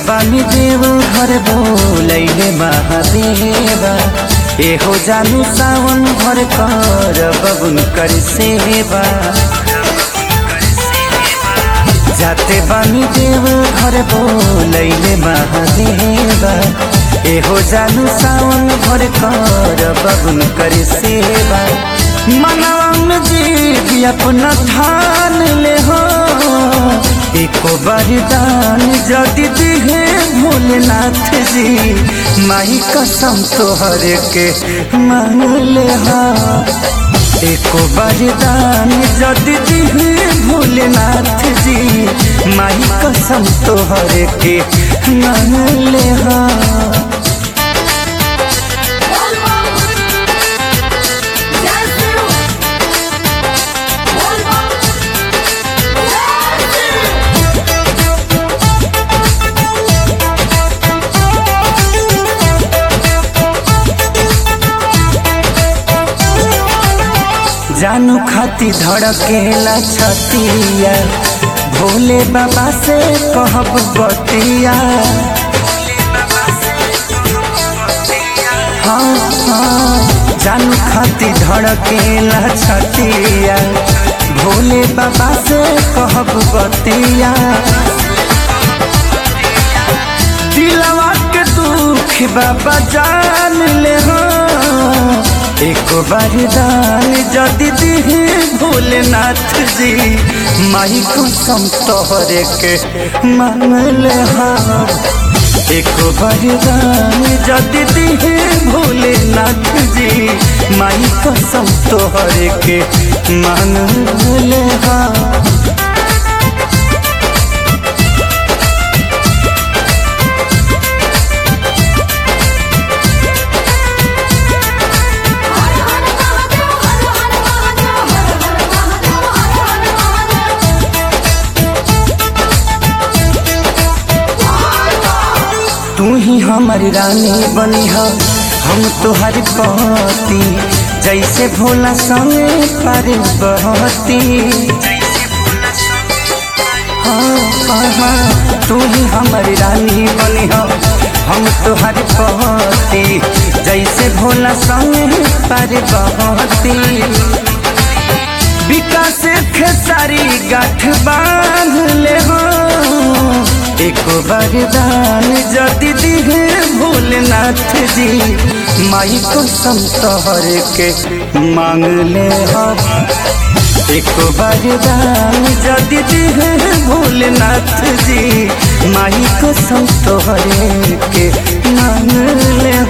बानी देव घर बोलैले महादेवा एहो जानु सावन भर कर बबुन कर सेवा जाते बानी देव घर बोलैले महादेवा एहो जानु सावन भर कर बबुन कर सेवा मनवा जी अपना ठान ले हो एको वरदान जदि दिहे भोलेनाथ जी माई कसम तोहर के मांगले हा एको वरदान जदि दिहे भोलेनाथ जी माई कसम तोहर के मांगले हा बोल बम जय शिव बोल बम जय शिव जानू खाती धड़केला छतिया भोले बाबा से कहब बतिया हाँ हाँ जानू खाती धड़केला छतिया भोले बाबा से कहब बतिया दिलवा के दुख बाबा जान ले हो एक वरदान जदि दिहे भोलेनाथ जी माई कसम तोहरे के मांगल हा एक वरदान जदि दिहे भोलेनाथ जी माई कसम तोहरे के मांगल हा हर हर महादेव हर हर महादेव हर हर महादेव हर हर महादेव तू ही हमारी रानी बनी हो हम तुहारी पति जैसे भोला संगे पार्वती हाँ हाँ हाँ तू ही हमारी रानी बनी हो हम तुहारी पति जैसे भोला संगे पार्वती विकास खेसारी गाठ बांध ले हो एक वरदान जदि दिहे भोलेनाथ जी माई कसम तोहर के मांग ले हो एक वरदान जदि दिहे भोलेनाथ जी माई कसम तोहर के मांग ले